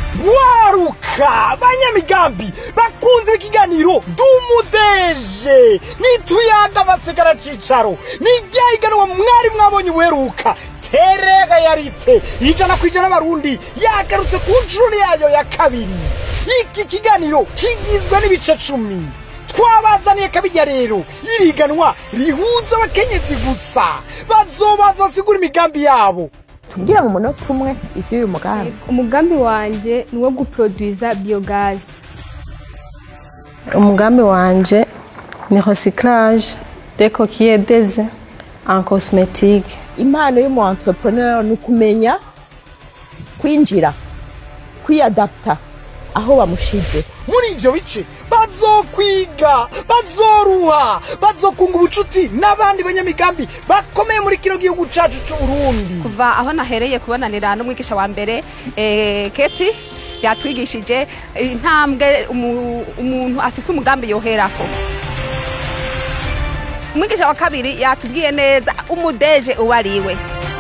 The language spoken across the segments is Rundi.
waruka banyamigambi bakunze ikiganiro dumudeje nituyaga basigara cicaro niryahiganwa mwari mwabonye ubuheruka terega yarite ijana ku ijana abarundi yagarutse ku nshuro yayo ya kabiri iki kiganiro kigizwe n'ibice cumi twabazaniye kabijya rero iriganwa rihuza abakenyezi gusa bazobaza basigura imigambi yabo tubwira mu munota umwe ivy'uyu mugambi umugambi wanje ni uwo guproduiza biogazi umugambi wanje ni recyclage des coquillettes des en cosmétique impano y'umu entrepreneur ni ukumenya kwinjira kwiyadapta aho bamushize muri ivyo bice bazokwiga bazoruha bazokunga ubucuti n'abandi banyamigambi bakomeye muri kino gihugu cacu c'uburundi kuva aho nahereye kubonanira n'umwigisha wa mbere eh, keti yatwigishije intambwe umu- umuntu afise umugambi yoherako umwigisha wa kabiri yatubwiye neza umudeje uwo ariwe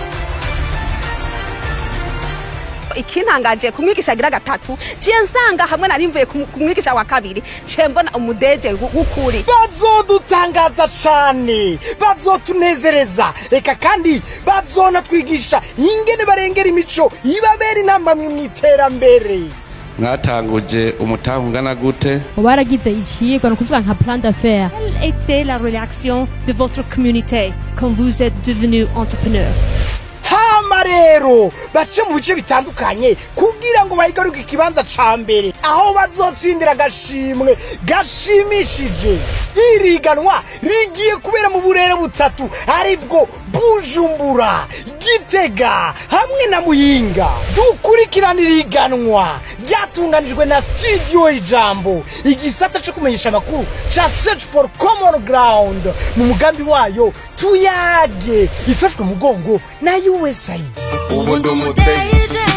ikintangaje ku mwigisha agira gatatu ciye nsanga hamwe nari mvuye ku ku mwigisha wa kabiri ciye mbona umudeje w- w'ukuri bazodutangaza cane bazotunezereza reka kandi bazonatwigisha ingene barengera imico ibabera intambamwe mw'iterambere mwatanguje umutahe ungana gute baragize ikigwa ni ukuvuga nka plan d'affaires quelle était la réaction de votre communauté quand vous êtes devenu entrepreneur hama rero bace mu bice bitandukanye kugira ngo bahigaruke ikibanza ca mbere aho bazotsindira agashimwe gashimishije iriganwa rigiye kubera mu burere butatu aribwo bujumbura gitega hamwe na muyinga dukurikirana iriganwa ryatunganijwe na studio ijambo igisata co kumenyesha amakuru ca search for common ground mu mugambi wayo tuyage ifashwe mugongo na usaid ubu ndi umudeje